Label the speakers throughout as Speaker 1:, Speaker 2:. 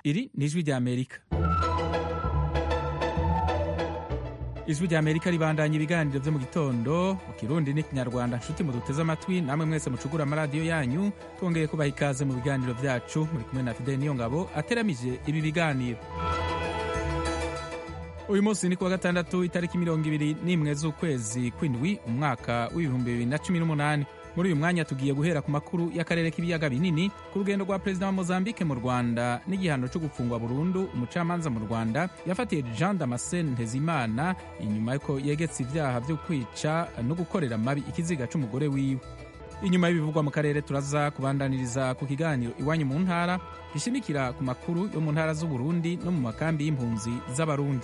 Speaker 1: iri ni ijwi ry'amerika ijwi ry'amerika ribandanya ibiganiro byo mu gitondo mu kirundi n'ikinyarwanda nshuti muduteze amatwi namwe mwese mucugura amaradiyo yanyu twongeye kubaha ikaze mu biganiro byacu muri kumwe na fideli niyo ngabo ateramije ibi biganiro uyu munsi ni kuwa gatandatu itariki mirongo ibiri n'imwe z'ukwezi kw'indwi umwaka w'ibihumbi bibiri na cumi n'umunani muri uyu mwanya tugiye guhera ku makuru y'akarere k'ibiyaga binini ku rugendo rwa perezida wa mozambique mu rwanda n'igihano cyo gufungwa burundu umucamanza mu rwanda yafatiye jean damascene ntezimana inyuma y'uko yegetse ibyaha byo kwica no gukorera mabi ikiziga c'umugore wiwe inyuma y'ibivugwa mu karere turaza kubandaniriza ku kiganiro iwanyu mu ntara gishimikira ku makuru yo mu ntara z'uburundi no mu makambi y'impunzi z'abarundi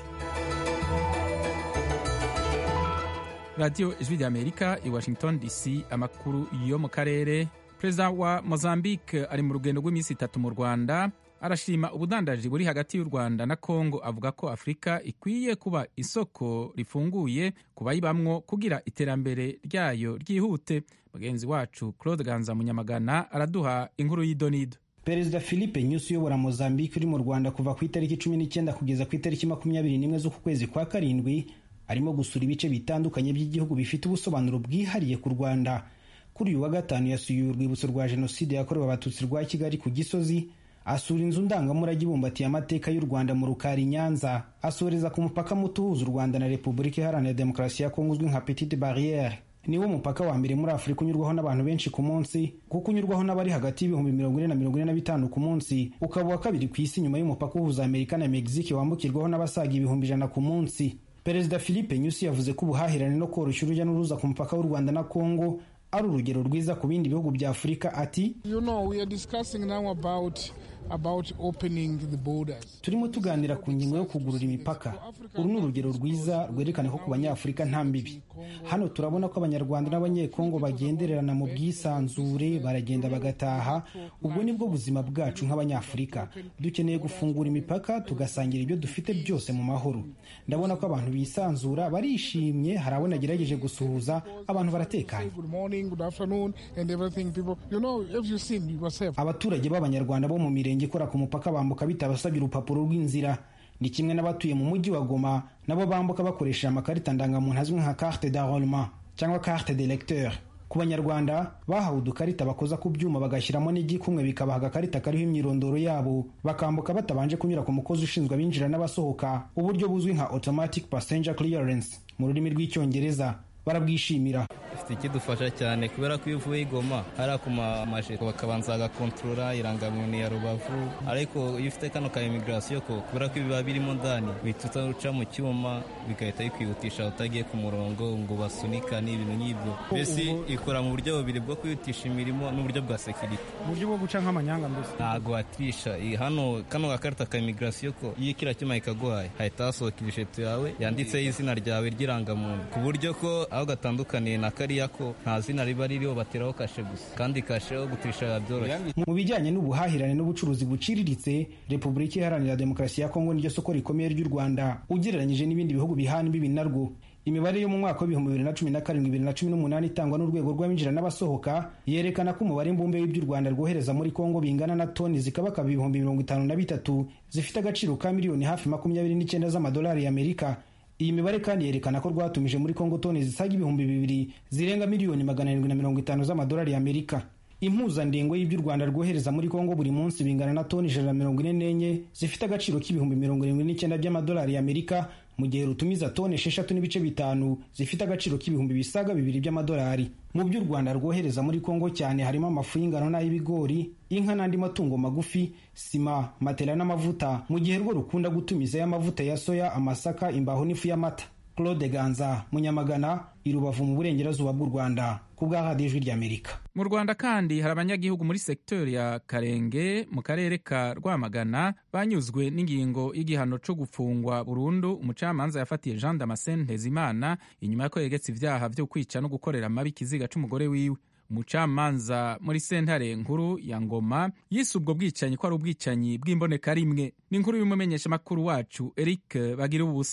Speaker 1: radiyo ijwi ry'amerika i washington dc amakuru yo mu karere perezida wa mozambique ari mu rugendo rw'iminsi itatu mu rwanda arashima ubudandaji buri hagati y'u rwanda na congo avuga ko afurika ikwiye kuba isoko rifunguye ku bayibamwo kugira iterambere ryayo ryihute mugenzi wacu claude ganza munyamagana araduha inkuru y'idonido
Speaker 2: perezida philippe nyusi uyobora mozambique uri mu rwanda kuva ku itariki cumi n'icyenda kugeza ku itariki makumyabiri n'imwe z'uku kwezi kwa karindwi arimo gusura ibice bitandukanye by'igihugu bifite ubusobanuro bwihariye ku rwanda kuri uyu wa gatanu yasuye urwibutso rwa jenoside yakorewe abatutsi rwa kigali ku gisozi asura inzu ndangamurage ibumbatiye amateka y'u rwanda mu rukari nyanza asoreza ku mupaka muto uhuza u rwanda na repubulika iharanira demokarasi ya kongo uzwi nka petite barriere niwo mupaka wa mbere muri afurika unyurwaho n'abantu benshi ku munsi kuko unyurwaho n'abari hagati y'ibihumbi mirongo ine na mirongo ine na bitanu ku munsi ukaba uwa kabiri ku isi nyuma y'umupaka uhuza amerika na mexique wambukirwaho n'abasaga ibihumbi ijana ku munsi perezida philippe nyusi yavuze ko ubuhahirane no koroshya urujya n'uruza ku mupaka w'u rwanda na kongo ari urugero rwiza ku bindi bihugu bya afurika ati
Speaker 3: you know, we are discussing now about about opening the borders.
Speaker 2: turimo tuganira ku ngingo yo kugurura imipaka uru ni urugero rwiza rwerekana ko ku banyafurika nta mbibi hano turabona ko abanyarwanda n'abanyekongo bagendererana mu bwisanzure baragenda bagataha ubwo ni bwo buzima bwacu nk'abanyafurika dukeneye gufungura imipaka tugasangira ibyo dufite byose mu mahoro ndabona ko abantu bisanzura barishimye hari abo nagerageje gusuhuza abantu baratekanye
Speaker 3: Good morning, good afternoon, and everything. People, you know, if you seen yourself,
Speaker 2: abaturage b'abanyarwanda bo mu mirenge ikora ku mupaka bambuka bitabasabye urupapuro rw'inzira ni kimwe n'abatuye mu mujyi wa goma nabo bambuka bakoresheje amakarita ndangamuntu azwi nka carte d'enrôlement cyangwa carte de lecteur ku banyarwanda bahawe udukarita bakoza ku byuma bagashyiramo n'igikumwe bikabaha agakarita kariho imyirondoro yabo bakambuka batabanje kunyura ku mukozi ushinzwe abinjira n'abasohoka uburyo buzwi nka automatic passenger clearance mu rurimi rw'icyongereza barabwishimira
Speaker 4: ifite ikidufasha cyane kubera ko iyo uvuye i Goma hariya ku mamajeko bakabanza bagakontorora irangamuntu ya rubavu ariko iyo ufite kano ka imigirasiyo ko kubera ko biba birimo ndani uhita uca mu cyuma bigahita bikwihutisha utagiye ku murongo ngo basunika n'ibintu nk'ibyo mbese ikora mu buryo bubiri bwo kwihutisha imirimo n'uburyo bwa sekirite
Speaker 2: mu buryo bwo guca nk'amanyanga mbese
Speaker 4: ntabwo watirisha iyi hano kano gakarita ka imigirasiyo ko iyo kiriya cyuma kikaguhaye hahita hasohoka ijipo yawe yanditseho izina ryawe ry'irangamuntu ku buryo ko aho gatandukaniye na kariya ko nta zina riba ririho bateraho kashe gusa kandi kashe yo gutirisha biba byoroshye
Speaker 2: mu bijyanye n'ubuhahirane n'ubucuruzi buciriritse repubulika iharanira demokarasi ya kongo niryo soko rikomeye ry'u rwanda ugereranyije n'ibindi bihugu bihana imbibi narwo imibare yo mu mwaka w'ibihumbi bibiri na cumi na karindwi bibiri na cumi n'umunani itangwa n'urwego rw'abinjira n'abasohoka yerekana ko umubare mbumbe w'ibyo u rwanda rwohereza muri kongo bingana na toni zikabakaba ibihumbi mirongo itanu na bitatu zifite agaciro ka miliyoni hafi makumyabiri n'icyenda z'amadolari y'amerika iyi mibare kandi yerekana ko rwatumije muri kongo toni zisaga ibihumbi bibiri zirenga miliyoni magana arindwi na mirongo itanu z'amadolari y'amerika impuzandengo y'ibyo u rwanda rwohereza muri kongo buri munsi bingana na toni ijana na mirongo ine n'enye zifite agaciro k'ibihumbi mirongo irindwi n'icyenda by'amadolari y'amerika mu gihe rutumiza toni esheshatu n'ibice bitanu zifite agaciro k'ibihumbi bisaga bibiri by'amadolari mu byo u rwanda rwohereza muri kongo cyane harimo amafu y'ingano n'ay'ibigori inka n'andi matungo magufi sima matela n'amavuta mu gihe rwo rukunda gutumizayo amavuta ya soya amasaka imbaho n'ifu y'amata claude ganza munyamagana i rubavu mu burengerazuba bw'u rwanda ku bwa radiyo ijwi ry'amerika
Speaker 1: mu rwanda kandi hari abanyagihugu muri sekiteri ya karenge mu karere ka rwamagana banyuzwe n'ingingo y'igihano cyo gufungwa burundu umucamanza yafatiye jean damascene ntezimana inyuma y'uko yegetse ibyaha byo kwica no gukorera amabi ikiziga c'umugore wiwe umucamanza muri sentare nkuru ya ngoma yise ubwo bwicanyi ko ari ubwicanyi bw'imboneka rimwe ni inkuru y'umumenyeshamakuru wacu eric bagira ubusa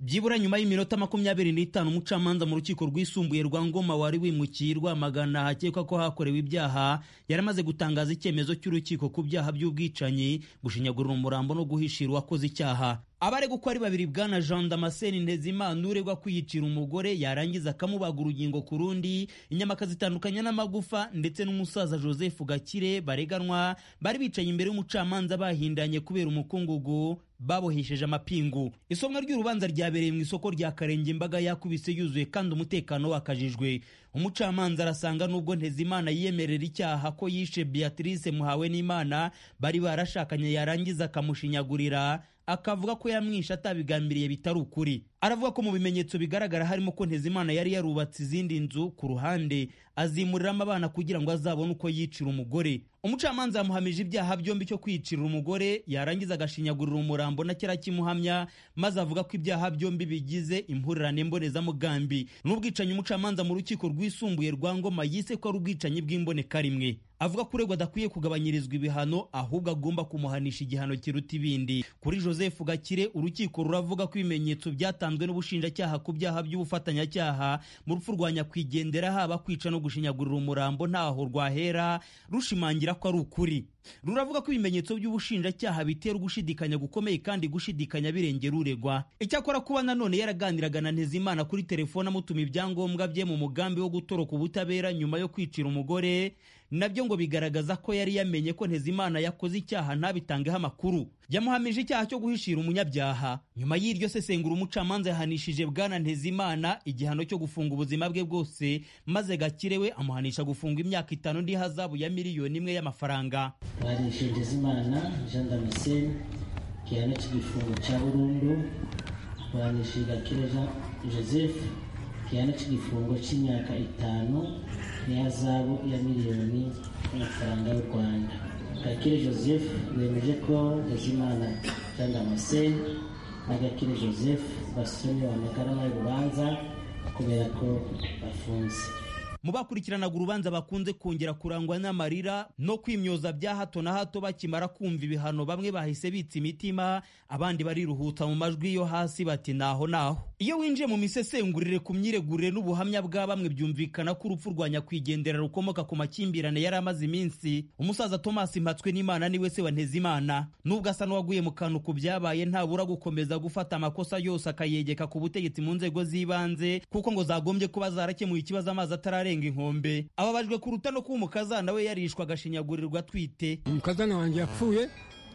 Speaker 5: byibura nyuma y'iminota makumyabiri n'itanu umucamanza mu rukiko rwisumbuye rwa ngoma wari wimukiye rwamagana hakekwa ko hakorewe ibyaha yari amaze gutangaza icyemezo cy'urukiko ku byaha by'ubwicanyi gushinyagurira umurambo no guhishira uwakoze icyaha abaregwa uko ari babiri bwana jean damascene ntezimana uregwa kwiyicira umugore yarangiza akamubaga urugingo ku rundi inyama akazitandukanya n'amagufa ndetse n'umusaza joseph gakire bareganwa bari bicaye imbere y'umucamanza bahindanye kubera umukungugu babohesheje amapingu isomwa ry'urubanza ryabereye mu isoko rya karenge imbaga yakubise yuzuye kandi umutekano wakajijwe umucamanza arasanga nubwo ntezimana yiyemerera icyaha ko yishe beatrice muhawe n'imana bari barashakanye yarangiza akamushinyagurira akavuga ko yamwishe atabigambiriye bitari ukuri aravuga ko mu bimenyetso bigaragara harimo ko ntezimana yari yarubatse izindi nzu ku ruhande azimuriramo abana kugira ngo azabone uko yicira umugore umucamanza yamuhamije ibyaha byombi cyo kwicira umugore yarangiza agashinyagurira umurambo na kera kimuhamya maze avuga ko ibyaha byombi bigize impurirane mbonezamugambi n'ubwicanyi umucamanza mu rukiko rwisumbuye rwa ngoma yise ko ari ubwicanyi bw'imbonekarimwe avuga ko uregwa adakwiye kugabanyirizwa ibihano ahubwo agomba kumuhanisha igihano kiruta ibindi kuri joseph gakire urukiko ruravuga ko ibimenyetso byatanzwe n'ubushinjacyaha ku byaha by'ubufatanyacyaha mu rupfu rwa nyakwigendera haba kwica no gushinyagurira umurambo ntaho rwahera rushimangira ko ari ukuri ruravuga ko ibimenyetso by'ubushinjacyaha bitera ugushidikanya gukomeye kandi gushidikanya birengera uregwa icyakora kuba nanone yaraganiraga na ntezimana kuri telefone amutuma ibyangombwa bye mu mugambi wo gutoroka ubutabera nyuma yo kwicira umugore nabyo ngo bigaragaza ko yari yamenye ko ntezimana yakoze icyaha ntabitangeho amakuru yamuhamije icyaha cyo guhishira umunyabyaha nyuma y'iryo sesengura umucamanza yahanishije bwana ntezimana igihano cyo gufunga ubuzima bwe bwose maze gakire we amuhanisha gufunga imyaka itanu n'ihazabu ya miliyoni imwe y'amafaranga
Speaker 6: bahanishije ntezimana jean damascene igihano cy'igifungo cya burundu bahanishije gakire jean joseph igihano cy'igifungo cy'imyaka itanu n'ihazabu ya miliyoni y'amafaranga y'u rwanda gakire joseph bemeje ko ntezimana jean damascene na gakire joseph basomewe amagarama y'urubanza kubera ko bafunze
Speaker 5: mu bakurikiranaga urubanza bakunze kongera kurangwa n'amarira no kwimyoza bya hato na hato bakimara kumva ibihano bamwe bahise bitsa imitima abandi bariruhutsa mu majwi yo hasi bati naho naho iyo winjiye mu misesengurire ku myiregurire n'ubuhamya bwa bamwe byumvikana ko urupfu rwa nyakwigendera rukomoka ku makimbirane yari amaze iminsi umusaza thomas mpatswe n'imana niwe se wa ntezimana nubwo asa n'uwaguye mu kantu ku byabaye ntabura gukomeza gufata amakosa yose akayegeka ku butegetsi mu nzego z'ibanze kuko ngo zagombye kuba zarakemuye ikibazo amazi atararenga inkombe ababajwe kuruta no kuba umukazana we yarishwa agashinyagurirwa atwite
Speaker 7: umukazana wanjye yapfuye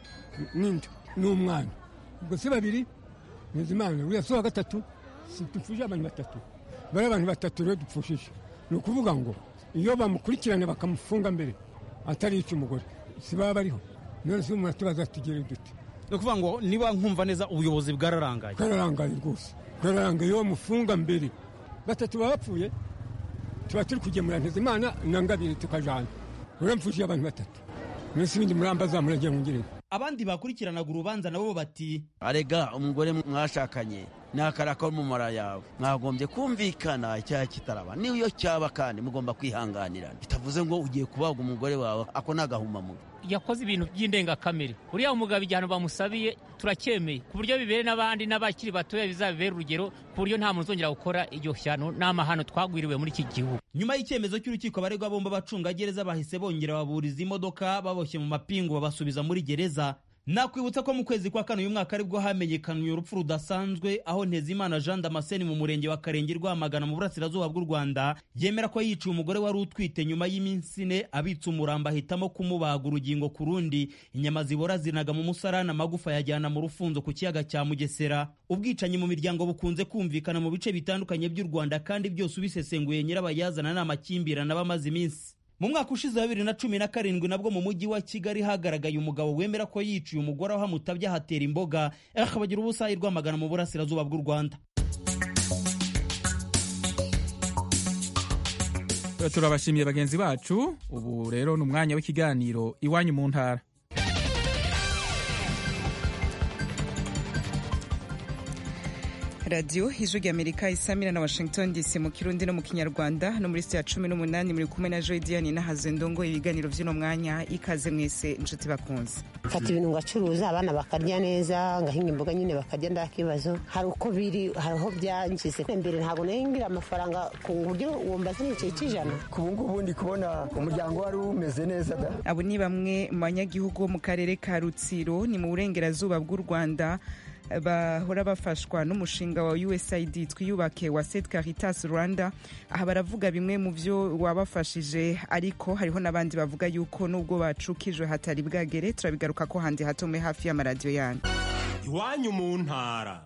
Speaker 7: n'inda n'umwana ubwo si babiri ntizimana uriya si uwa gatatu dupfuje abantu batatu bari abantu batatu rero dupfushije ni ukuvuga ngo iyo bamukurikirana bakamufunga mbere atarica umugore si baba bariho none si umuntu atubaza tugere dute
Speaker 8: ni ukuvuga ngo niba nkumva neza ubuyobozi bwararangaye
Speaker 7: bwararangaye rwose bwararangaye iyo bamufunga mbere batatu baba bapfuye tuba turi kugemura ntizimana na ngabiri tukajana uramfuje abantu batatu mwese ibindi murambaza muragira mungire
Speaker 5: abandi bakurikiranaga urubanza nabo bati
Speaker 9: arega umugore mwashakanye ni akaraka mu mara yawe mwagombye kumvikana icyaha kitaraba niyo cyaba kandi mugomba kwihanganirana bitavuze ngo ugiye kubaga umugore wawe ako ni agahumamunwa
Speaker 10: yakoze ibintu by'indengakamere uriya mugabo igihano bamusabiye turacyemeye ku buryo bibere n'abandi n'abakiri batoya bizabibera urugero ku buryo nta muntu uzongera gukora iryo shyano n'amahano twagwiriwe muri iki gihugu
Speaker 5: nyuma y'icyemezo cy'urukiko abaregwa bombi abacungagereza bahise bongera baburiza imodoka baboshye mu mapingu babasubiza muri gereza nakwibutsa ko mu kwezi kwa kane uyu mwaka aribwo hamenyekanye urupfu rudasanzwe aho ntezimana jean damascene mu murenge wa karenge rwamagana mu burasirazuba bw'u rwanda yemera ko yiciye umugore wari utwite nyuma y'iminsi ine abitse umurambo ahitamo kumubaga urugingo ku rundi inyama zibora zinaga mu musarani amagufa yajyana mu rufunzo ku kiyaga cya mugesera ubwicanyi mu miryango bukunze kumvikana mu bice bitandukanye by'u rwanda kandi byose ubisesenguye nyirabayazana ni amakimbirane aba amaze iminsi mu mwaka ushize wa bibiri na cumi na karindwi nabwo mu mujyi wa kigali hagaragaye umugabo wemera ko yiciye umugore aho amutabye ahatera imboga akabagira ubusayi rwamagana mu burasirazuba bw'u rwanda
Speaker 1: turabashimiye bagenzi bacu ubu rero ni umwanya w'ikiganiro iwanyu mu ntara
Speaker 11: radiyo ijwi ry'amerika isamira na washington dc mu kirundi no mu kinyarwanda no muri sitiya cumi n'umunani muri kumwe na joy diane n'ahazwe ndongo ibiganiro by'uno mwanya ikaze mwese inshuti bakunze
Speaker 12: mfata ibintu ngacuruza abana bakarya neza ngahinga imboga nyine bakarya nda kibazo hari uko biri hari aho byangize mbere ntabwo nahingira amafaranga ku buryo wumva zinicaye cy'ijana
Speaker 13: ku ngubu ndi kubona umuryango wari umeze neza da
Speaker 11: abo ni bamwe mu banyagihugu bo mu karere ka rutsiro ni mu burengerazuba bw'u rwanda bahora bafashwa n'umushinga wa usaid twiyubake wa set caritas rwanda aha baravuga bimwe mu byo wabafashije ariko hariho n'abandi bavuga yuko nubwo bacukijwe hatari bwagere turabigaruka ko handi hatome hafi y'amaradiyo yanyu
Speaker 14: iwanyu mu ntara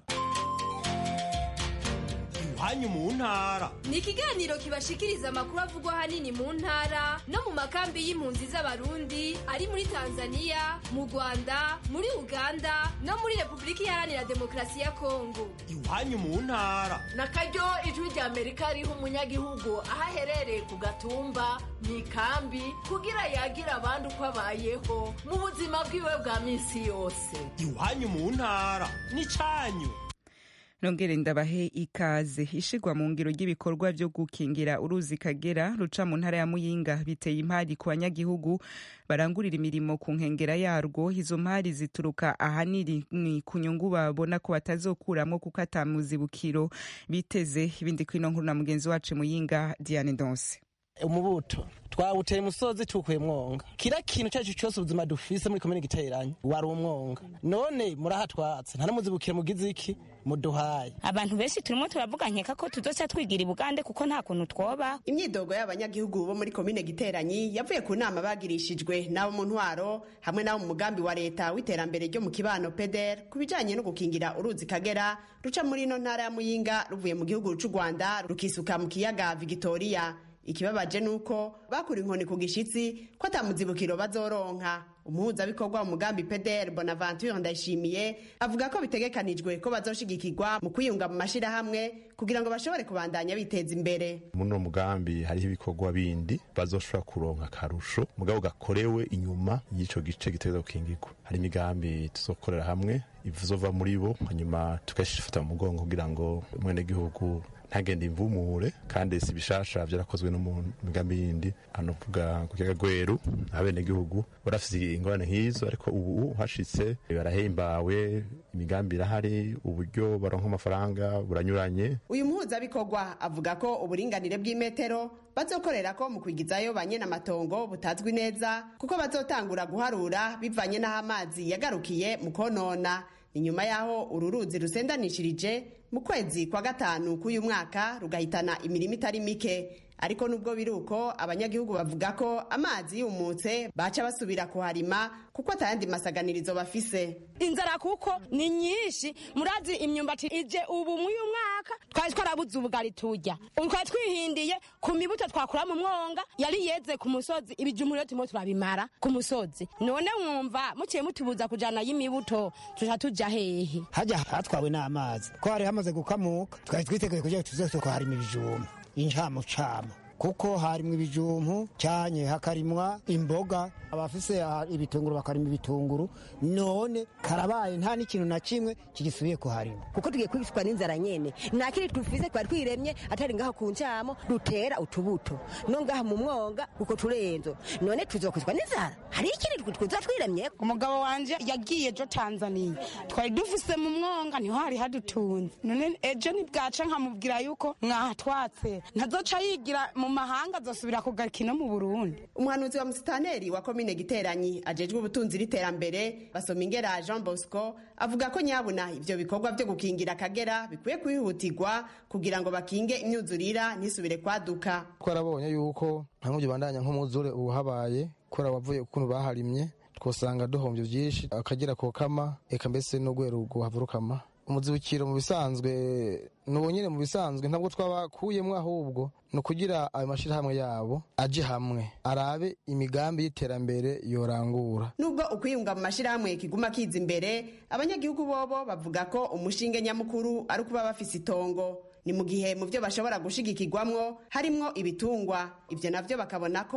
Speaker 14: iwanyu mu ntara
Speaker 15: ni ikiganiro kibashikiriza amakuru avugwa ahanini mu ntara no mu makambi y'impunzi z'abarundi ari muri tanzania mu rwanda muri uganda no muri repubulika iharanira demokarasi ya kongo
Speaker 14: iwanyu mu ntara
Speaker 16: na karyo ijwi rya amerika riha umunyagihugu aho aherereye ku gatumba mu ikambi kugira yagira abandi uko abayeho mu buzima bwiwe bwa minsi yose
Speaker 14: iwanyu mu ntara ni cyanyu
Speaker 11: nongere ndabahe ikaze ishigwa mu ngiro ry'ibikorwa byo gukingira uruzi kagera ruca mu ntara ya muyinga biteye impari ku banyagihugu barangurira imirimo ku nkengera yarwo izo mpari zituruka ahanini ku nyungu babona ko batazokuramo kuko atamuzibukiro biteze ibindi kwino nkuru na mugenzi wacu muyinga diane donse
Speaker 17: umubuto twawuteye umusozi tukuye mwonga kira kintu cyacu cyose ubuzima dufise muri komine giteranye wari umwonga none murahatwatse nta namuzibukire mugize iki muduhaye
Speaker 18: abantu benshi turimo turavuga nkeka ko tuzoca twigira ibugande kuko nta kuntu twoba
Speaker 19: imyidogo y'abanyagihugu bo muri komine giteranyi yavuye ku nama bagirishijwe n'abo mu ntwaro hamwe n'abo mu mugambi wa leta w'iterambere ryo mu kibano peder ku bijanye no gukingira uruzi kagera ruca muri ino ntara ya muyinga ruvuye mu gihugu c'u rwanda rukisuka mu kiyaga victoria ikibabaje nuko bakura inkoni ku gishitsi ko atamuzibukiro bazoronka umuhuzabikorwa mu mugambi peder bonaventure ndayishimiye avuga ko bitegekanijwe ko bazoshigikirwa mu kwiyunga mu mashirahamwe kugira ngo bashobore kubandanya biteza imbere
Speaker 20: muri uno mugambi hariho ibikorwa bindi bazoshobora kuronka akarusho mugabo gakorewe inyuma y'ico gice gitegereza gukingirwa hari imigambi tuzokorera hamwe izova muri bo hanyuma tukashifata mu mugongo kugira ngo umwenegihugu ntagende imvumure kandi si bishasha byarakozwe no mu migambi yindi hano vuga ku kiyaga gweru abenegihugu barafise ingorane nk'izo ariko ubu hashitse barahimbawe imigambi irahari uburyo baronka amafaranga buranyuranye
Speaker 19: uyu muhuzabikorwa avuga ko uburinganire bw'imetero bazokorera ko mu kwigizayo ba amatongo butazwi neza kuko bazotangura guharura bivanye n'aho amazi yagarukiye mu konona inyuma y'aho uru ruzi rusendanishirije mu kwezi kwa gatanu k'uyu mwaka rugahitana imirimo itari mike ariko nubwo biri uko abanyagihugu bavuga ko amazi yumutse baca basubira kuharima kuko atayandi masaganirizo bafise
Speaker 18: inzara kuko ni nyinshi murazi imyumbati ije ubu mw'uyu mwaka twari twarabuze ubugari turya twari twihindiye ku mibuto twakura mu mwonga yari yeze ku musozi ibijumbu rero turimo turabimara ku musozi none mwumva muciye mutubuza kujana y'imibuto tuja tuja hehe
Speaker 21: hajya hatwawe n'amazi ko hari hamaze gukamuka twari twiteguye kugira tuze kuharima ibijumba incamucamo kuko harimwa ibijumpu cyanye hakarimwa imboga abafise ibitunguru bakarima ibitunguru none karabaye nta n'ikintu na kimwe kigisubiye kuharima
Speaker 12: kuko tugiye kwicwa n'inzara nyene nta kindi twifise twari twiremye atari ngaho ku ncamo dutera utubuto no ngaha mu mwonga uko turenzo none tuzokwicwa n'inzara hari ikindi twiza twiremye
Speaker 22: umugabo wanje yagiye ejo tanzaniya twari dufise mu mwonga niho hari hadutunze none ejo nibwaca nkamubwira yuko mwahatwatse ntazoca yigira mu mahanga azosubira kugaruka ino mu burundi
Speaker 19: umuhanuzi wa musitaneri wa komine giteranyi ajejwe ubutunzi n'iterambere basoma ingera jean bosco avuga ko nyabuna ivyo bikorwa vyo gukingira akagera bikwiye kwihutirwa kugira ngo bakinge imyuzurira ntisubire kwaduka
Speaker 23: twarabonye yuko nta nk'ubyo bandanya nk'umwuzure ubu habaye kubera wavuye ukuntu baharimye twosanga duhombye byinshi akagera kokama eka mbese n'urwego rwavurukama umuzibukiro mu bisanzwe nuwo nyine mu bisanzwe ntabwo twabakuyemo ahubwo ni ukugira ayo mashyirahamwe yabo aje hamwe arabe imigambi y'iterambere yorangura
Speaker 19: nubwo ukwiyunga mu mashyirahamwe kiguma kiza imbere abanyagihugu bobo bavuga ko umushinge nyamukuru ari ukuba bafise itongo ni mu gihe mu byo bashobora gushigikirwamwo harimwo ibitungwa ibyo navyo bakabona ko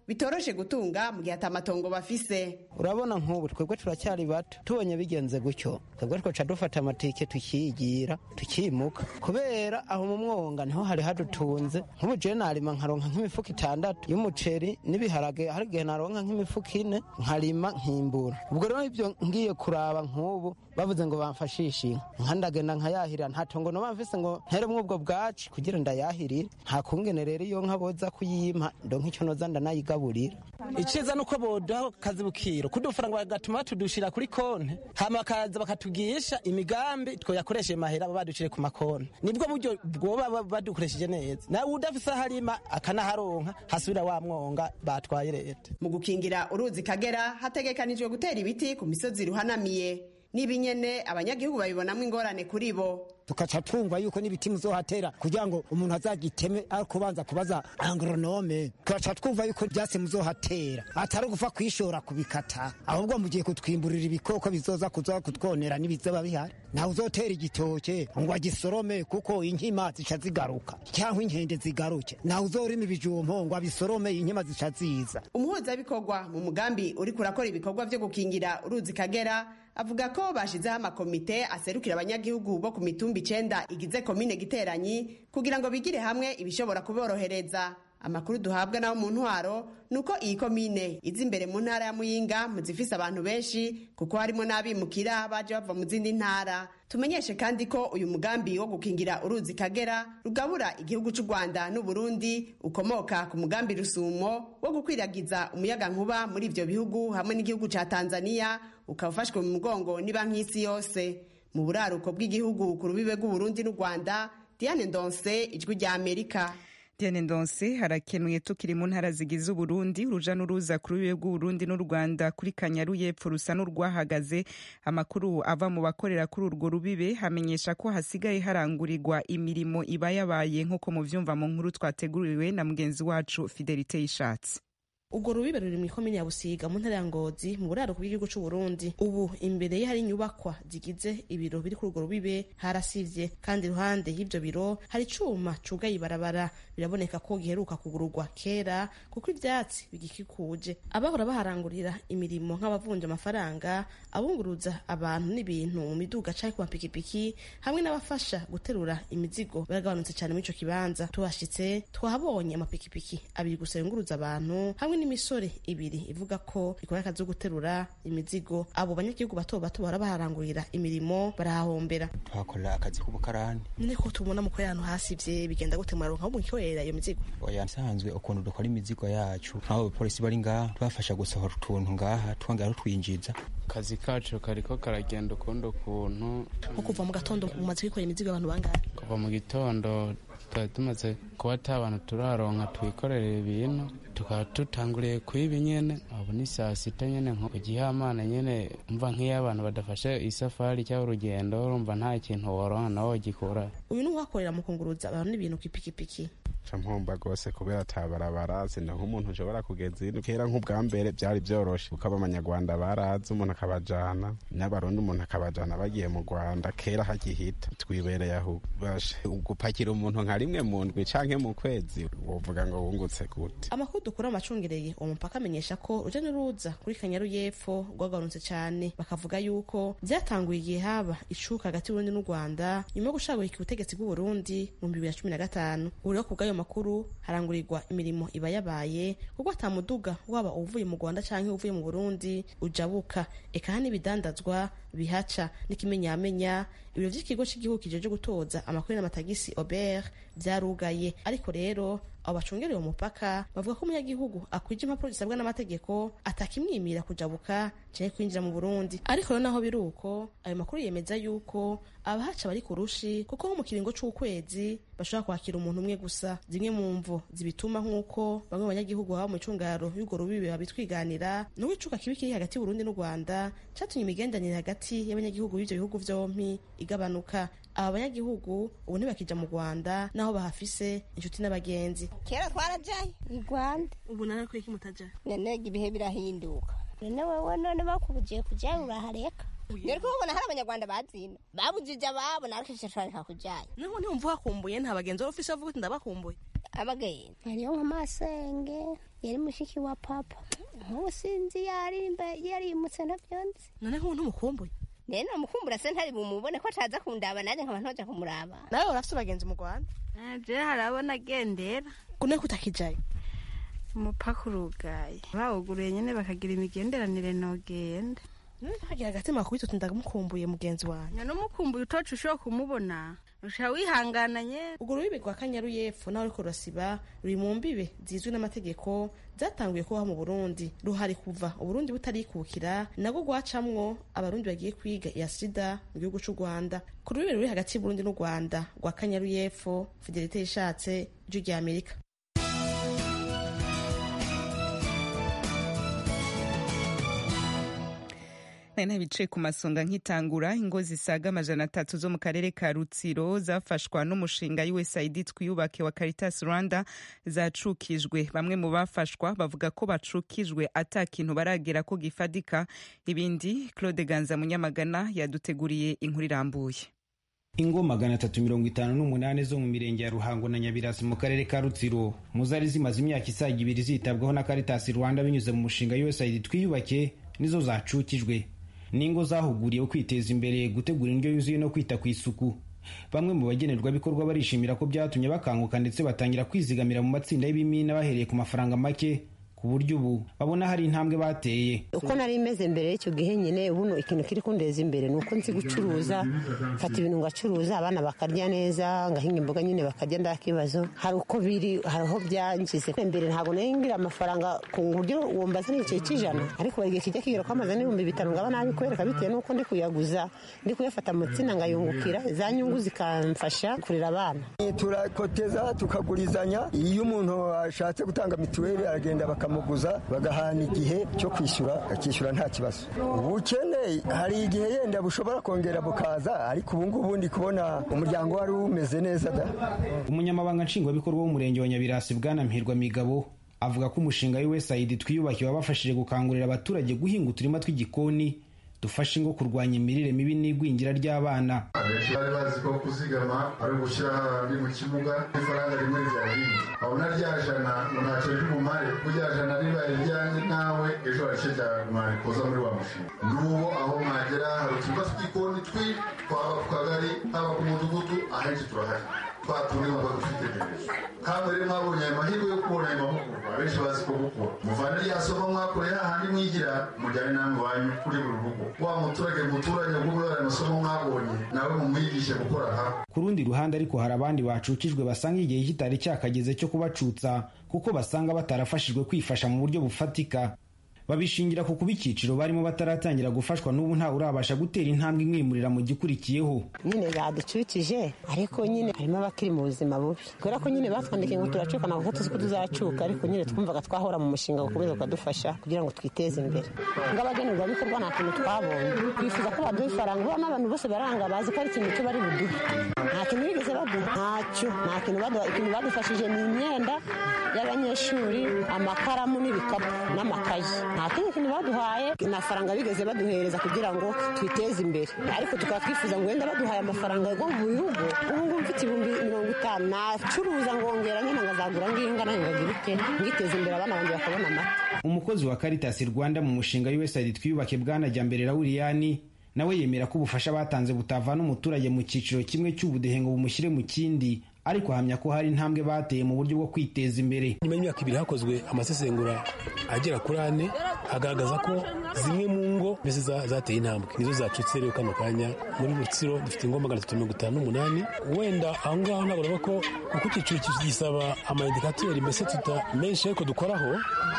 Speaker 19: bitoroshe gutunga mu gihe atamatongo bafise
Speaker 2: urabona nk'ubu twebwe turacyari bato tubonye bigenze gutyo twebwe twaca dufata amatike tukiyigira tukimuka kubera aho mu mwonga niho hari hadutunze nk'ubu jewe narima nkaronka nk'imifuka itandatu y'umuceri n'ibiharage hari igihe naronka nk'imifuka ine nkarima nkimbura ubwo rero ibyo ngiye kuraba nk'ubu bavuze ngo bamfashishe inka nka ndagenda nkayahirira nta tongo noba mfise ngo nteremwo ubwo bwaci kugira ndayahirire nta kungene rero iyo nka boza kuyimpa ndonka icyo noza ndanayigaburira iciza nuko bodaho kazi bukiro kudufaranga bagatuma batudushira kuri konti hama bakaza bakatugisha imigambi twoyakoresheje mahera baba baducire ku makonti nibwo buryo bwoba badukoresheje neza nawe udafise aho arima akanaharonka hasubira wa mwonga batwaye leta
Speaker 19: mu gukingira uruzi kagera hategekanijwe gutera ibiti ku misozi ruhanamiye n'ibi nyene abanyagihugu babibonamo ingorane kuri bo
Speaker 21: tukaca twumva yuko n'ibiti muzohatera kugira ngo umuntu azagiteme ari kubanza kubaza agronome tukaca twumva yuko ivyatsi muzohatera atari ugufa kwishora kubikata ahubwo mugiye kutwimburira ibikoko bizoza kuza kutwonera n'ibizoba bihari nawe uzotera igitoke ngo agisorome kuko inkima zica zigaruka cyangwa inkende zigaruke nawe uzorima ibijumpo ngo abisorome inkima zica ziza
Speaker 19: umuhuzabikorwa mu mugambi uriko urakora ibikorwa vyo gukingira uruzi kagera avuga ko bashizeho amakomite aserukira abanyagihugu bo ku mitumba icenda igize komine giteranyi kugira ngo bigire hamwe ibishobora kuborohereza amakuru duhabwa nabo mu ntwaro ni uko iyi komine iza imbere mu ntara ya muyinga mu zifise abantu benshi kuko harimo n'abimukira baje bava mu zindi ntara tumenyeshe kandi ko uyu mugambi wo gukingira uruzi kagera rugabura igihugu cy'u rwanda n'uburundi ukomoka ku mugambi rusumo wo gukwiragiza umuyaga nkuba muri ibyo bihugu hamwe n'igihugu cya tanzania ukaba ufashwe mu mugongo ni banki y'isi yose mu buraruko bw'igihugu ku rubibe rw'uburundi n'u rwanda diane ndonse ijwi rya amerika
Speaker 11: Diane Ndonse harakenuye tukiri mu ntara zigize Uburundi uruja n'uruza kuri rubibe rw'Uburundi n'u Rwanda kuri Kanyaru y'epfo rusa n'urwahagaze amakuru ava mu bakorera kuri urwo rubibe hamenyesha ko hasigaye harangurirwa imirimo iba yabaye nk'uko muvyumva mu nkuru twateguriwe na mugenzi wacu Fidelite Yishatse
Speaker 3: ubwo rubibe ruri mu ikomine ya busiga mu ntara ya ngozi mu buraruko bw'igihugu c'u Burundi ubu imbere ye hari inyubakwa zigize ibiro biri kuri urwo rubibe harasivye kandi iruhande y'ivyo biro hari icuma cugaye ibarabara biraboneka ko giheruka kugururwa kera kuko ivyatsi bigikikuje abahora baharangurira imirimo nk'abavunja amafaranga abunguruza abantu n'ibintu mu miduga canke ku mapikipiki hamwe n'abafasha guterura imizigo baragabanutse cane muri ico kibanza tuhashitse twahabonye amapikipiki abiri gusa yunguruza abantu hamwe n'imisore ibiri ivuga ko ikora akazi ko guterura imizigo abo banyagihugu bato bato bahora baharangurira imirimo barahahombera
Speaker 4: tuhakora akazi k'ubukarani
Speaker 3: none ko tubona mukora ahantu hasivye bigenda gute muraronka aho mukikorera iyo mizigo
Speaker 4: oya nsanzwe ukuntu dukora imizigo yacu nk'abo bapolisi bari ngaha tubafasha gusohora utuntu ngaha twongera tutwinjiza
Speaker 24: akazi kacu kariko karagenda ukundi ukuntu
Speaker 3: nko kuva mu gatondo mumaze kwikorera imizigo abantu bangahe
Speaker 24: kuva mu gitondo twari tumaze kuba ata abantu turaronka twikorera ibintu tukaba tutanguriye kwiba nyene ubu ni saa sita nyene nko ku gihamana nyene umva nk'iyo abantu badafashe isafari cyangwa urugendo urumva nta kintu woronka nawe wogikura
Speaker 3: uyu ni uhakorera mu kunguruza abantu n'ibintu kw'ipikipiki
Speaker 25: mpomba rwose kubera atabarabara sina nk'umuntu ushobora kugeza ino kera nk'ubwa mbere byari byoroshe kuko abanyarwanda barazi umuntu akabajana n'abarundi umuntu akabajana bagiye mu rwanda kera hagihita twibereye aho bashe gupakira umuntu nka rimwe mu ndwi canke mu kwezi wovuga ngo wungutse gute
Speaker 3: amakuru dukura amacungereye uwo mupaka amenyesha ko uruja n'uruza kuri kanyaru y'epfo rwagabanutse cyane bakavuga yuko byatanguye igihe haba icuka hagati y'uburundi n'u rwanda nyuma yo gushagurika ubutegetsi bw'uburundi mu bibiri na cumi na gatanu ubu rero kubw'ayo makuru harangurirwa imirimo iba yabaye kuko ata muduga waba uvuye mu rwanda canke uvuye mu burundi ujabuka eka hari n'ibidandazwa bihaca n'ikimenyamenya ibiro vy'ikigo c'igihugu kijeje gutoza amakuru n'amatagisi ober vyarugaye ariko rero abo bacungereye uwo mupaka bavuga ko umunyagihugu akwije impapuro zisabwa n'amategeko atakimwimira kujabuka canke kwinjira mu burundi ariko rero naho biri uko ayo makuru yemeza yuko abahaca bari ku rushi kuko nko mu kiringo c'ukwezi bashobora kwakira umuntu umwe gusa zimwe mu mvo zibituma nk'uko bamwe mu banyagihugu baba mu icungaro y'urwo rubibe babitwiganira nuko icuka kibi kiri hagati y'uburundi n'u rwanda catumye imigenderanire hagati y'abanyagihugu b'ivyo bihugu vyompi igabanuka aba banyagihugu ubu ntibakija mu rwanda naho bahafise inshuti n'abagenzi
Speaker 26: kera twarajaye i rwanda
Speaker 3: ubu nana kweki mutaja
Speaker 26: none ibihe birahinduka none wewe none bakubujiye kujayo urahareka rero kubona hari abanyarwanda bazina babujije ababo nawe kenshi turareka kujayo
Speaker 3: naho ntiwumva uhakumbuye nta bagenzi wari ufise bavuga uti ndabakumbuye
Speaker 26: abagenda hariyo nk'amasenge yari mushiki wa papa nk'ubu sinzi yarimba yarimutse ntavyonzi
Speaker 3: none nk'ubu ntumukumbuye
Speaker 26: rero namukumbura se ntari bumubone ko ataza kundaba nanjye nkaba ntoja kumuraba
Speaker 3: nawe urafise abagenzi mu rwanda
Speaker 5: je harabona agendera
Speaker 3: kune kutakijayo
Speaker 5: umupaka urugaye bawuguruye nyene bakagira imigenderanire nogenda
Speaker 3: nkagira agatima kubita uti ndamukumbuye mugenzi wanjye
Speaker 5: numukumbuye utoca ushobora kumubona usha wihangana nye
Speaker 3: urwo rubibi rwa kanyaru y'epfo nawe ariko rurasiba ruri mu mbibe zizwi n'amategeko zatanguye kubaho mu burundi ruhari kuva uburundi butarikukira nabwo rwacamwo abarundi bagiye kwiga iya sida mu gihugu c'u rwanda ku rubibi ruri hagati y'uburundi n'u rwanda rwa kanyaru y'epfo fidelite yishatse ijwi rya amerika
Speaker 11: nari nabicaye ku masonga nkitangura ingo zisaga amajana atatu zo mu karere ka rutsiro zafashwa n'umushinga usaid twiyubake wa caritas rwanda zacukijwe bamwe mu bafashwa bavuga ko bacukijwe ata kintu baragera ko gifadika ibindi claude ganza munyamagana yaduteguriye inkuru irambuye
Speaker 6: ingo magana atatu mirongo itanu n'umunani zo mu mirenge ya ruhango na nyabirasi mu karere ka rutsiro mu zari zimaze imyaka isaga ibiri zitabwaho na caritas rwanda binyuze mu mushinga usaid twiyubake nizo zacukijwe n'ingo zahuguriwe kwiteza imbere gutegura indyo yuzuye no kwita ku isuku bamwe mu bagenerwabikorwa barishimira ko byatumye bakanguka ndetse batangira kwizigamira mu matsinda y'ibimina bahereye ku mafaranga make ku buryo ubu babona hari intambwe bateye
Speaker 7: uko nari imeze mbere y'icyo gihe nyine ubuno ikintu kiri kundeza imbere ni uko nzi gucuruza mfata ibintu ngacuruza abana bakarya neza ngahinga imboga nyine bakarya nda kibazo hari uko biri hari aho byangize mbere ntabwo nari ngira amafaranga ku buryo wumva ni igice cy'ijana ariko buri gihe kijya kigera ko amaze n'ibihumbi bitanu ngaba nabi kwereka bitewe n'uko ndi kuyaguza ndi kuyafata mu tsina ngayungukira za nyungu zikamfasha kurera abana
Speaker 13: turakoteza tukagurizanya iyo umuntu ashatse gutanga mituweli aragenda bakamuguza bagahana igihe cyo kwishyura akishyura nta kibazo ubukene hari igihe yenda bushobora kongera bukaza ariko ubu ngubu ndi kubona umuryango wari umeze neza da
Speaker 6: umunyamabanga nshingwabikorwa w'umurenge wa nyabirasi bwana mpirwa migabo avuga ko umushinga w'usaid twiyubakiye wabafashije gukangurira abaturage guhinga uturima tw'igikoni dufasha ingo kurwanya imirire mibi n'igwingira ry'abana
Speaker 8: abenshi bari bazi ko kuzigama ari ugushyira hahandi mu kibuga ifaranga rimwe rya rimwe abona rya jana ngo ntacyo ry'umumare ko rya jana ribaye ryanjye nawe ejo harice ryamari kuza muri wa mushinga n'ubu aho mwagera hari uturima tw'igikoni twi twaba ku kagari haba ku mudugudu ahenshi turahari twatuye ngo dufitegereje kandi rero mwabonye ayo mahirwe yo kubona ayo mahugurwa abenshi bazi ko gukora muvane rya somo mwakoreye hahandi mwigira mujyane namwe wanyu kuri buri rugo wa muturage muturanye ubwo ayo masomo mwabonye nawe mumwigishe gukora ha
Speaker 6: ku rundi ruhande ariko hari abandi bacukijwe basanga igihe kitari cyakageze cyo kubacutsa kuko basanga batarafashijwe kwifasha mu buryo bufatika babishingira ku kuba icyiciro barimo bataratangira gufashwa n'ubu ntawe urabasha gutera intambwe imwimurira mu gikurikiyeho
Speaker 7: nyine baducukije ariko nyine harimo abakiri mu buzima bubi kubera ko nyine batwandikiye ngo turacuka ntabwo tuzi ko tuzacuka ariko nyine twumvaga twahora mu mushinga gukomeza ukadufasha kugira ngo twiteze imbere nk'abagenerwabikorwa nta kintu twabonye twifuza ko baduha ifaranga ubona n'abantu bose baranga bazi ko ari ikintu cyo bari buduhe nta kintu bigeze baduha ntacyo nta kintu baduha ikintu badufashije ni imyenda y'abanyeshuri amakaramu n'ibikapu n'amakayi nta kindi kintu baduhaye nta faranga bigeze baduhereza kugira ngo twiteze imbere ariko tukaba twifuza ngo wenda baduhaye amafaranga yo mu bihugu ubu ngubu mfite ibihumbi mirongo itanu nacuruza ngongera nyine ngazagura nginga nayo ngagira ute ngiteza imbere abana banjye bakabona amata
Speaker 6: umukozi wa caritas rwanda mu mushinga usaid twiyubake bwana jyambere rawuriyani nawe yemera ko ubufasha batanze butavana umuturage mu cyiciro kimwe cy'ubudehe ngo bumushyire mu kindi ariko ahamya ko hari intambwe bateye mu buryo bwo kwiteza imbere
Speaker 9: nyuma y'imyaka ibiri hakozwe amasesengura agera kuri ane agaragaza ko zimwe mu ngo mbese zateye intambwe nizo zacutse rero kano kanya muri rutsiro dufite ingo magana atatu mirongo itanu n'umunani wenda aho ngaho ntabwo urabona ko kuko icyiciro gisaba amayindikateri mbese tuta menshi ariko dukoraho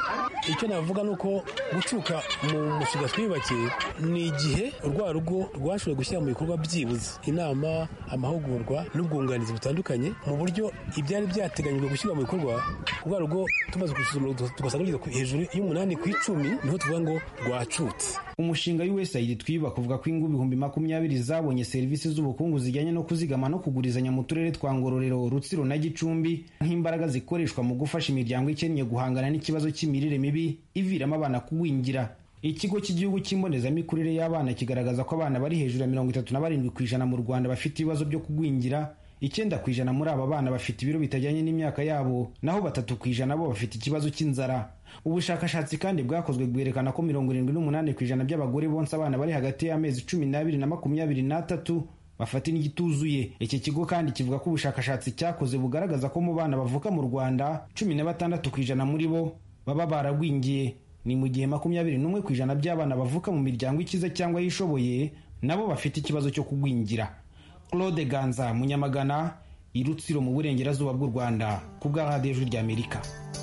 Speaker 9: icyo navuga ni uko gucuka mu mushinga twiyubakiye ni igihe urwa rugo rwashoboye gushyira mu bikorwa byibuze inama amahugurwa n'ubwunganizi butandukanye mu buryo ibyari byateganyijwe gushyirwa mu bikorwa urwa rugo tumaze gusuzuma tugasanga rugeze hejuru y'umunani ku icumi niho tuvuga ngo rwacutse
Speaker 6: umushinga w'usaid twiyubaka uvuga ko ingo ibihumbi makumyabiri zabonye serivisi z'ubukungu zijyanye no kuzigama no kugurizanya mu turere twa ngororero rutsiro na gicumbi nk'imbaraga zikoreshwa mu gufasha imiryango ikennye guhangana n'ikibazo cy'imirire mibi iviramo abana kugwingira ikigo cy'igihugu cy'imbonezamikurire y'abana kigaragaza ko abana bari hejuru ya mirongo itatu na barindwi ku ijana mu rwanda bafite ibibazo byo kugwingira icyenda ku ijana muri aba bana bafite ibiro bitajyanye n'imyaka yabo naho batatu ku ijana bo bafite ikibazo cy'inzara ubushakashatsi kandi bwakozwe bwerekana ko mirongo irindwi n'umunani ku ijana by'abagore bonsa abana bari hagati y'amezi cumi n'abiri na makumyabiri n'atatu bafata indyo ituzuye iki kigo kandi kivuga ko ubushakashatsi cyakoze bugaragaza ko mu bana bavuka mu rwanda cumi na batandatu ku ijana muri bo baba baragwingiye ni mu gihe makumyabiri n'umwe ku ijana by'abana bavuka mu miryango ikize cyangwa yishoboye nabo bafite ikibazo cyo kugwingira claude ganza munyamagana i rutsiro mu burengerazuba bw'u rwanda ku bwa radiyo ijwi ry'amerika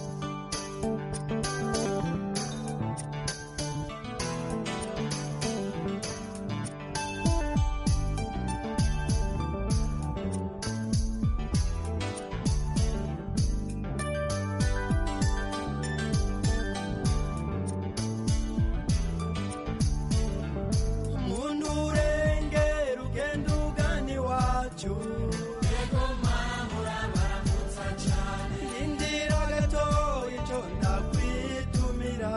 Speaker 1: umuntu urengera ugenda ugana iwacu indira gatoya icyo ndakwitumira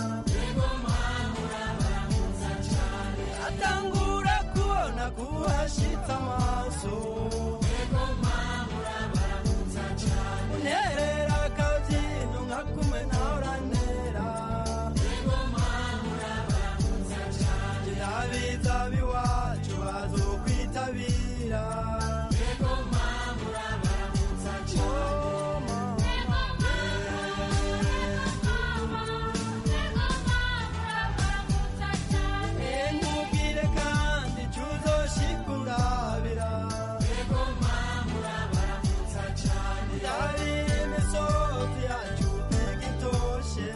Speaker 1: atangura kubona kuhashitse amaso unterera akabyino nka kumwe nawe urantera abiza biwacu bazokwitabira nkubwire kandi icyo uzoshikundabira yari imisozi yacu ntigitoshe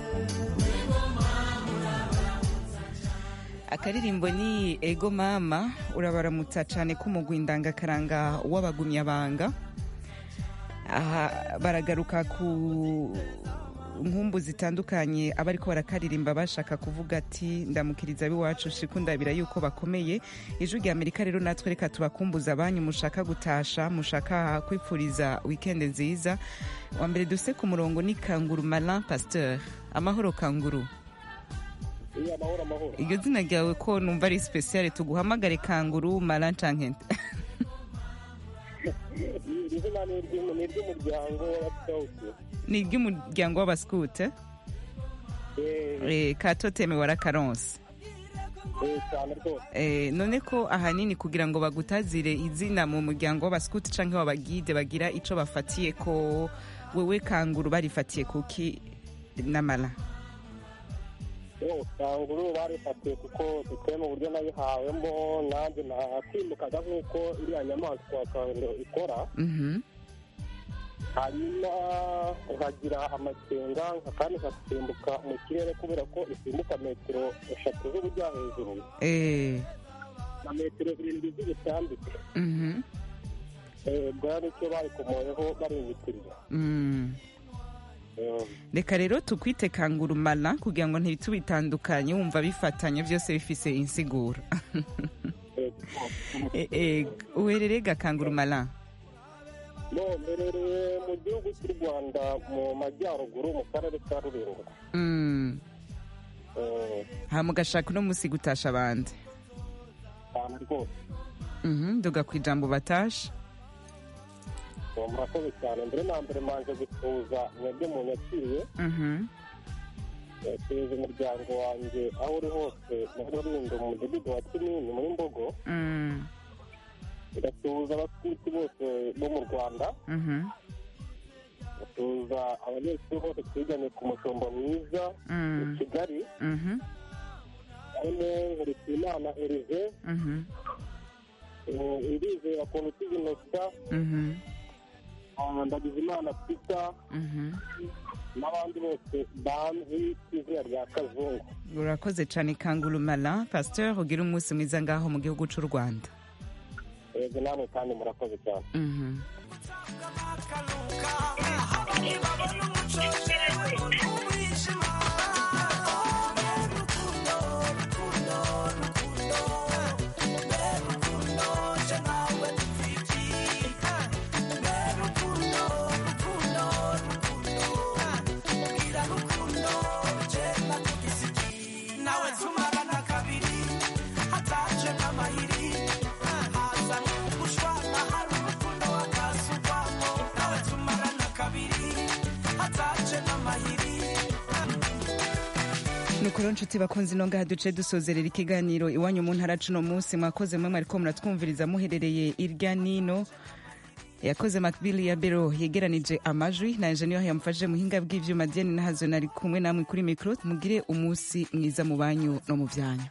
Speaker 11: akaririmbo ni ego mama urabaramutsa cyane k'umugwi ndangakaranga w'abagumyabanga aha baragaruka ku nkumbu zitandukanye abariko barakaririmba bashaka kuvuga ati ndamukiriza b'iwacu shikundabira yuko bakomeye ijwi rya amerika rero natwe reka tubakumbuza abanyu mushaka gutasha mushaka kwipfuriza wikende nziza wa mbere duse ku murongo ni kanguru malin pasteur amahoro kanguru
Speaker 10: iya amahoro amahoro
Speaker 11: iryo zina ryawe ko numva ari speciale tuguhamagare kanguru malin canke
Speaker 10: iri zina ni iry'umu- ni iry'umuryango w'abasikawuti
Speaker 11: ni iry'umuryango w'abasikute Eh, katoteme warakaronse
Speaker 10: Eh, cyane rwose
Speaker 11: Eh, none ko ahanini kugira ngo bagutazire izina mu muryango w'abasikuti canke w'abagide bagira ico bafatiye ko wewe kanguru barifatiye kuki n'amala
Speaker 10: yo kanguru barifatiye kuko bitewe mu buryo nayihawemo nanjye nakwimukaga nk'uko iriya nyamaswa kanguru ikora
Speaker 11: Mhm.
Speaker 10: hanyuma nkagira amakenga nka- kandi nkasimbuka mu kirere kubera ko isimbuka metero eshatu z'ubujya hejuru
Speaker 11: Eh,
Speaker 10: na metero zirindwi z'ubutambike
Speaker 11: mhm.
Speaker 10: Eh, bwa nicyo barikomoyeho barinyitirira
Speaker 11: Mm. reka rero tukwite kanguru mala kugira ngo ntitubitandukanye wumva bifatanye byose bifise insiguro Eh, eh, uherereye gakanguru mala
Speaker 10: no mberereye mu gihugu cy'u rwanda mu majyaruguru mu karere ka rulindo
Speaker 11: Mm.
Speaker 10: Eh,
Speaker 11: hama ugashaka uno musi gutasha abandi
Speaker 10: cyane rwose
Speaker 11: Mhm, duga ku ijambo batasha
Speaker 10: uwo murakoze cyane mbere na mbere manje gusuhuza mwebwe munyakiriye
Speaker 11: Mhm.
Speaker 10: suhuza umuryango wanjye aho uri hose muri rulindo mu mudugudu wa kinini muri mbogo
Speaker 11: Mm.
Speaker 10: ngasuhuza abaskuti bose bo mu rwanda
Speaker 11: Mhm.
Speaker 10: ngasuhuza abanyeshuri bose twiganye ku mushombo mwiza
Speaker 11: Mm.
Speaker 10: i kigali
Speaker 11: Mhm.
Speaker 10: harimo nkurikiyimana erive
Speaker 11: Mhm.
Speaker 10: ndizera kuntu tuzinosa
Speaker 11: Mhm.
Speaker 10: ndagize imana pita
Speaker 11: Mhm.
Speaker 10: n'abandi bose banzi ku izina rya kazungu
Speaker 11: urakoze cyane kanguru mala pasteur ugira umunsi mwiza ngaho mu gihugu cy'u rwanda
Speaker 10: yego namwe kandi murakoze cyane
Speaker 11: Mhm.
Speaker 1: nawe tumarana kabiri hataje n'amayiri haza gushwana hari urukundo waka atace n'amahiri
Speaker 11: nukuri nshuti bakunze ino ngaha duce dusozerera ikiganiro iwanyu mu ntara cuno munsi mwakoze mwe mwariko muratwumviriza muherereye irya nino yakoze makbili ya bero yegeranije amajwi na enjeniyeri yamufashije muhinga bw'ivyuma diane nahazo nari kumwe namwe kuri mikro mugire umunsi mwiza mu banyu no mu vyanyu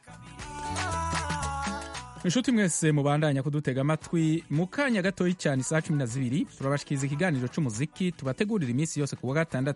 Speaker 14: inshuti mwese mubandanya kudutega amatwi mu kanya gatoyi cyane isaha cumi na zibiri turabashikiriza ikiganiro c'umuziki tubategurira iminsi yose ku wa gatandatu